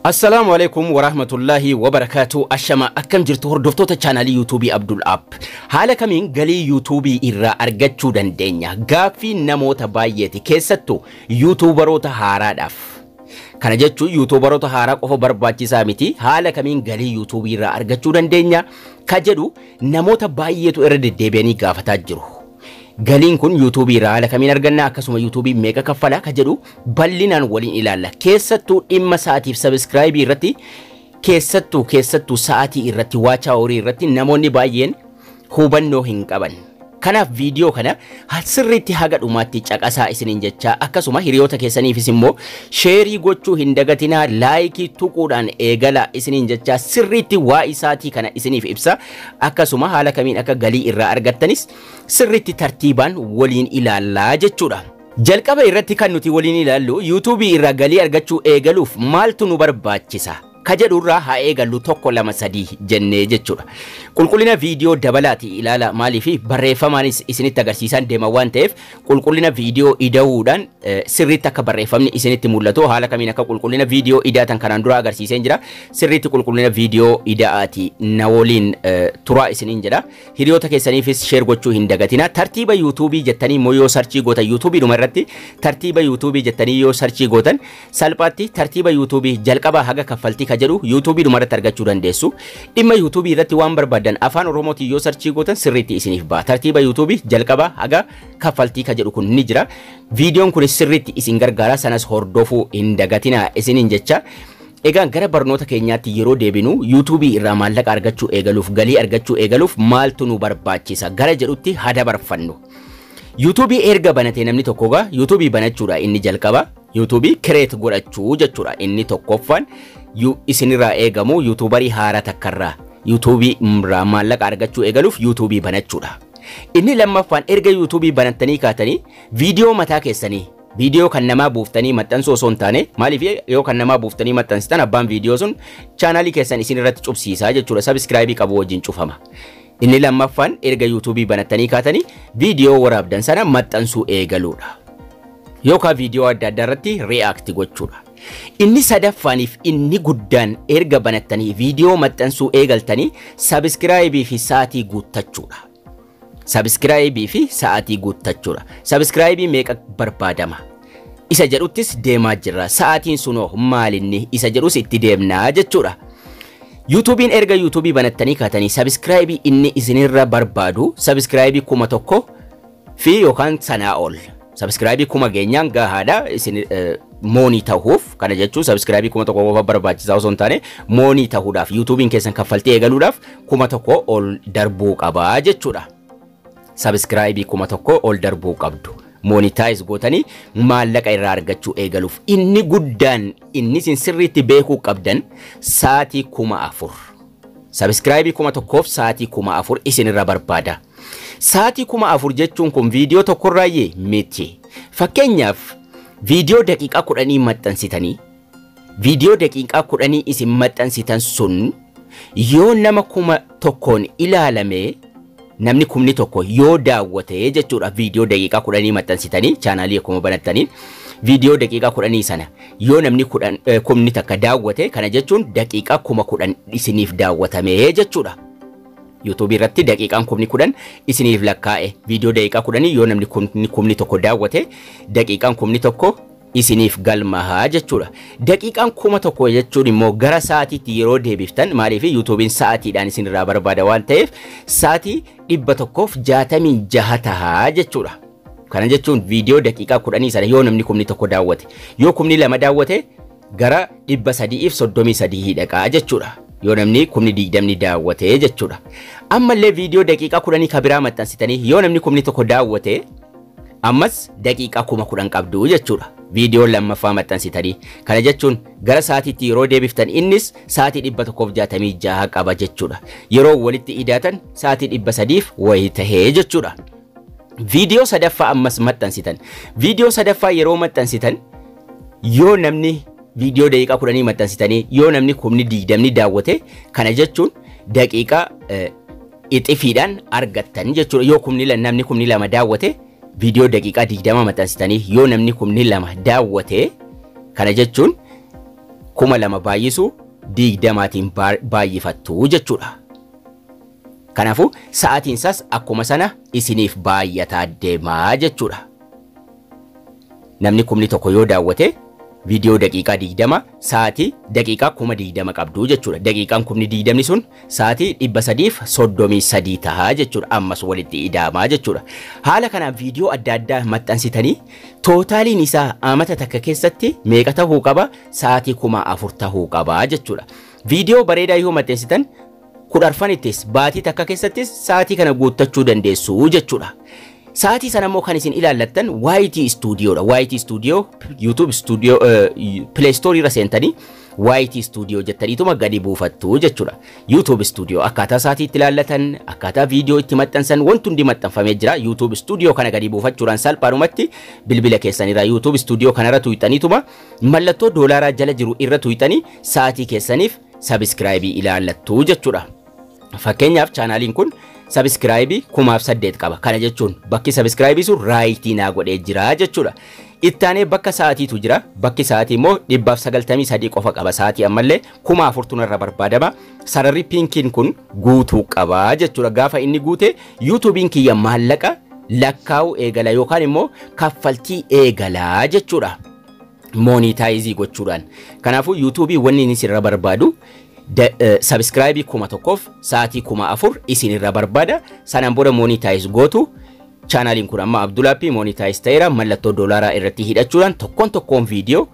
Assalaamu alaikum warahmatullaahi wabarakaatu ashama akkam jirtu hordoftoota chaanaalii yuutuubii Abdul App haala kamiin galii yuutuubii irraa argachuu dandeenya gaaffii namoota baay'eeti keessattuu yuutuubaroota haaraadhaaf kana jechuun yuutuubaroota haaraa qofa barbaachisaa miti haala kamiin galii yuutuubii irraa argachuu dandeenya ka jedhu namoota baay'eetu irra deddeebi'anii gaafataa jiru. Galiin kun yuutuubii irraa haala kamiin arganna akkasuma yuutuubii meeqa kaffalaa ka jedhu bal'inaan waliin ilaalla. Keessattuu dhimma sa'aatiif sabiskiraayibii irratti keessattuu keessattuu sa'aatii irratti waachaa horii irratti namoonni baay'een hubannoo hin qaban. Kanaaf viidiyoo kana sirriitti haga dhumaatti caqasaa isiniin jechaa akkasuma hiriyoota keessaniifis immoo sheerii gochuu hin dagatinaa laayikii tuquudhaan eegalaa isiniin jechaa sirriitti waa isaatii kana isiniif ibsa akkasuma haala kamiin akka galii irraa argattanis sirriitti tartiibaan waliin ilaallaa jechuudha. Jalqaba irratti kan nuti waliin ilaallu yuutuubii irraa galii argachuu eegaluuf maaltu nu barbaachisa? ka jedhurraa haa eegallu tokko lama sadii jennee jechuudha. Qulqullina viidiyoo dabalaati ilaala maaliif barreeffamaanis isinitti agarsiisan deema waan ta'eef qulqullina viidiyoo ida'uudhaan sirriitti akka barreeffamni isinitti mul'atu haala kamiin akka qulqullina viidiyoo idaatan kanaan dura agarsiiseen jira. Sirriitti qulqullina viidiyoo ida'aati na waliin turaa isiniin jedha. Hiriyoota keessaniifis sheer gochuu hin dagatina. Tartiiba yuutuubii jettanii immoo yoo sarchii gootan yuutuubii dhuma irratti tartiiba yuutuubii jettanii yoo sarchii gootan salphaatti tartiiba yuutuubii jalqabaa haga kaffaltii ka jedhu yuutuubii dhumarratti argachuu dandeessu. Dhimma yuutuubii irratti waan barbaadan afaan oromootiin yoo sarchii gootan sirriitti isiniif ba'a. Tartiiba yuutuubii jalqabaa haga kaffaltii ka jedhu kun ni jira. Viidiyoon kun sirriitti isin gargaara sanas hordofuu hin dagatinaa isiniin jecha. Egaan gara barnoota keenyaatti yeroo deebinu yuutuubii irraa maallaqa argachuu eegaluuf galii argachuu eegaluuf maaltu nu barbaachisa gara jedhutti haa dabarfannu. yuutuubii erga banatee namni tokko gaa yuutuubii banachuudha inni jalqaba yuutuubii kireet godhachuu jechuudha inni tokkoffaan isinirraa eegamu yuutuubarii haara takkarraa yuutuubii irraa maallaqa argachuu eegaluuf yuutuubii banachuudha. Inni lammaffaan erga yuutuubii banattanii kaatanii viidiyoo mataa keessanii viidiyoo kan namaa buuftanii maxxansuu osoo hin taane maaliif yoo kan namaa buuftanii maxxansitan abbaan viidiyoo sun chaanaalii keessan isin irratti cubsiisaa jechuudha sabiskiraayibii qabu wajjin cufama. Inni lammaffaan erga yuutuubii banattanii kaatanii viidiyoo waraabdan sana maxxansuu eegaluudha. Yookaan viidiyoo adda addaa irratti reaakti gochuudha. Inni sadaffaaniif inni guddaan erga banattanii viidiyoo maxxansuu eegaltanii sabiskiraayibii fi sa'aatii guuttachuudha. Sabiskiraayibii fi sa'aatii guuttachuudha. Sabiskiraayibii meeqa barbaadama? Isa jedhuttis deemaa jirra. Sa'aatiin sunoo maalinni isa jedhus itti deemnaa jechuudha. yuutuubiin erga yuutuubii banattanii kaatanii sabiskiraayibii inni isinirra barbaadu sabiskiraayibii kuma tokko fi yookaan sanaa ol sabiskiraayibii kuma geenyaan gahaadha isin moonii ta'uuf kana jechuun sabiskiraayibii kuma tokko qofa barbaachisaa osoo hin taane moonii ta'uudhaaf yuutuubiin keessan kaffaltii eegaluudhaaf kuma tokko ol darbuu qabaa jechuudha. Sabiskiraayibii kuma tokko ol darbuu qabdu. moonitaayiz gootanii maallaqa irraa argachuu eegaluuf inni guddaan inni isin sirriitti beekuu qabdan sa'aatii kuma afur. Sabiskiraayibii kuma tokkoof sa'aatii kuma afur isinirra barbaada. Sa'aatii kuma afur jechuun kun viidiyoo tokkorraayyee miti. Fakkeenyaaf viidiyoo daqiiqaa kudhanii maxxansitanii viidiyoo daqiiqaa kudhanii isin maxxansitan sun yoo nama kuma tokkoon ilaalamee namni kumni tokko yoo daawwate jechuudha viidiyoo daqiiqaa kudhanii maxxansitanii chaanaalii akkuma banattaniin viidiyoo daqiiqaa kudhanii sana yoo namni kumni takka daawwate kana jechuun daqiiqaa kuma kudhan isiniif daawwatamee jechuudha. yuutuubii irratti daqiiqaan kumni kudhan isiniif lakkaa'e viidiyoo daqiiqaa kudhanii yoo namni kumni tokko daawwate daqiiqaan kumni tokko isiniif galmahaa jechuudha. Daqiiqaan kuma tokko jechuun immoo gara sa'aatiitti yeroo deebiftan maaliif yuutuubiin sa'aatiidhaan isinirraa barbaada waan ta'eef sa'aatii dhibba tokkoof jaatamii jaha tahaa jechuudha. Kana jechuun viidiyoo daqiiqaa kudhanii sana yoo namni kumni tokko daawwate yoo kumni lama daawwate gara dhibba sadiif soddomii sadii dhaqaa jechuudha. Yoo namni kumni digdamni daawwate jechuudha. Ammallee viidiyoo daqiiqaa kudhanii ka biraa maxxansitanii yoo namni kumni tokko daawwate ammas daqiiqaa kuma kudhan qabdu jechuudha. viidiyoo lammaffaa maxxansitanii kana jechuun gara sa'aatiitti yeroo deebiftan innis sa'aatii dhibba tokkoof jaatamii jaha qaba jechuudha yeroo walitti idaatan sa'aatii dhibba sadiif wayii tahee jechuudha. Viidiyoo sadaffaa ammas maxxansitan viidiyoo sadaffaa yeroo maxxansitan yoo namni viidiyoo daqiiqaa kudhanii maxxansitanii yoo namni kumni digdamni daawwate kana jechuun daqiiqaa ixifiidhaan argattan jechuudha yoo kumni namni kumni lama daawwate viidiyoo daqiiqaa digdama maxxansitanii yoo namni kumni lama daawwate kana jechuun kuma lama baay'isuu digdamaatiin baay'ifattu jechuudha. Kanaafuu sa'aatiin isaas akkuma sana isiniif baay'ataa deemaa jechuudha. Namni kumni tokko yoo daawwate viidiyoo daqiiqaa digdama sa'aatii daqiiqaa kuma digdama qabdu jechuudha. Daqiiqaan kumni digdamni sun sa'aatii dhibba sadiif soddomii sadii tahaa jechuudha. Ammas walitti idaamaa jechuudha. Haala kanaan viidiyoo adda addaa maxxansitanii tootaaliin isaa amata takka keessatti meeqa tahuu qaba sa'aatii kuma afur tahuu qaba jechuudha. Viidiyoo bareedaa yoo maxxansitan kudharfanittis baatii takka keessattis sa'aatii kana guuttachuu dandeessu jechuudha. Sa'aatii sana immoo kan isin ilaallattan YT Studioodha. YT Studio YouTube Studio Play Store irra seentanii YT Studio jettaniituma gadi buufattu jechuudha. YouTube Studio akkaataa sa'aatii itti ilaallatan, akkaataa viidiyoo itti maxxansan wanti hundi maxxanfamee jira. YouTube Studio kana gadi buufachuudhaan salphaadhumatti bilbila keessanirraa YouTube Studio kanarra tuuxaniituma mallattoo doolaaraa jala jiru irra tuuxanii sa'aatii keessaniif sabiskiraayibii ilaallattu jechuudha. Fakkeenyaaf chaanaaliin kun sabiskiraayibii kumaaf saddeet qaba. Kana jechuun bakki sabiskiraayibii sun raayitii naa godhee jira jechuudha. Ittaanee bakka sa'aatiitu jira. Bakki sa'aatii immoo dhibbaaf sagaltamii sadii qofa qaba. Sa'aatii ammallee kuma afurtu irra barbaadama. Sararri piinkiin kun guutuu qaba jechuudha. Gaafa inni guute yuutuubiin kiyya maallaqa lakkaa'u eegala yookaan immoo kaffaltii eegalaa jechuudha. Moonitaayizii gochuudhaan. Kanaafuu yuutuubii wanni inni sirra barbaadu sabiskiraayibii kuma tokkoof sa'aatii kuma afur isinirra barbaada. Sanaan booda moonitaayiz gootu. Chaanaaliin kun amma Abdulaappii moonitaayiz ta'eera mallattoo doolaaraa irratti hidhachuudhaan tokkoon tokkoon viidiyoo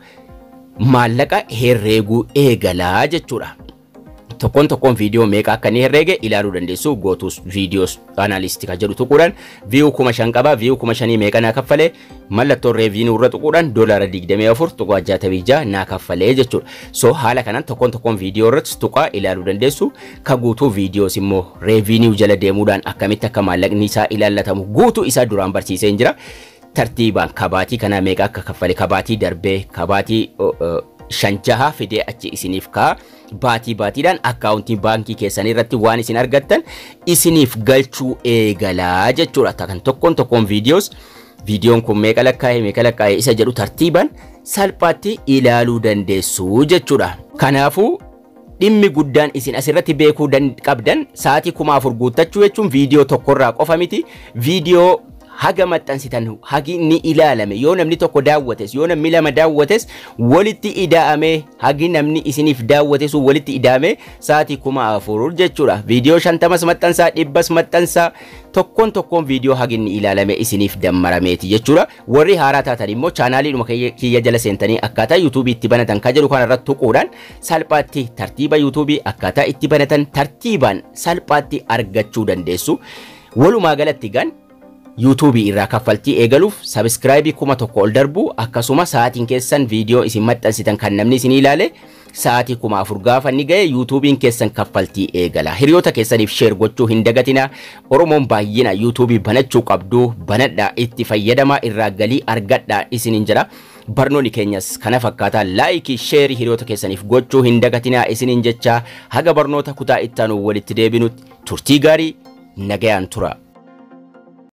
maallaqa herreeguu eegalaa jechuudha. Tokkoon tokkoon viidiyoo meeqa akka inni herreege ilaaluu dandeessu gootus viidiyoos aanaalistii kan jedhu tuquudhaan viiyuu kuma shan qaba viiyuu kuma shanii meeqa naa kaffalee mallattoo reeviinuu irra tuquudhaan doolaara digdamii afur tuqaa jaatamii jaha naa kaffalee jechuudha. So haala kanaan tokkoon tokkoon viidiyoo irratti tuqaa ilaaluu dandeessu ka guutuu viidiyoos immoo reeviinuu jala deemuudhaan akkamitti akka maallaqni isaa ilaallatamu guutuu isaa duraan barsiisee jira. Tartiibaan kabaatii kanaa meeqa akka kaffale kabaatii darbee kabaatii shan jaha fidee achi isiniif kaa baatii baatiidhaan akkaawuntii baankii keessanii irratti waan isin argattan isiniif galchuu eegalaa jechuudha. Kan tokkoon tokkoon viidiyoos viidiyoon kun meeqa lakkaa'e meeqa lakkaa'e isa jedhu tartiibaan salphaatti ilaaluu dandeessu jechuudha. Kanaafuu dhimmi guddaan isin asirratti beekuu qabdan sa'aatii kuma afur guuttachuu jechuun viidiyoo tokkorraa qofa miti viidiyoo haga maxxansitan hagi ni ilaalame yoo namni tokko daawwates yoo namni lama daawwates walitti ida'amee hagi namni isiniif daawwate sun walitti ida'amee sa'aatii kuma afur jechuudha viidiyoo shantamas maxxansaa dhibbas maxxansaa tokkoon tokkoon viidiyoo hagi ni ilaalame isiniif dammarameeti jechuudha warri haaraa taatan immoo chaanaaliidhuma kiyya jala seentanii akkaataa yuutuubii itti banatan kan jedhu kanarratti tuquudhaan salphaatti tartiiba yuutuubii akkaataa itti banatan tartiibaan salphaatti argachuu dandeessu walumaa galatti gan yuutuubii irraa kaffaltii eegaluuf sabiskiraayibii kuma tokko ol darbu akkasuma sa'aatiin keessan viidiyoo isin maxxansitan kan namni isin ilaale sa'aatii kuma afur gaafa inni ga'e yuutuubiin keessan kaffaltii eegala hiriyoota keessaniif sheer gochuu hin dagatina oromoon baay'ina yuutuubii banachuu qabdu banadhaa itti fayyadamaa irraa galii argadhaa isinin jira barnoonni keenyas kana fakkaataa laayikii sheerii hiriyoota keessaniif gochuu hin dagatinaa isinin jecha haga barnoota kutaa ittaanu walitti deebinutti turtii gaarii nagayaan tura.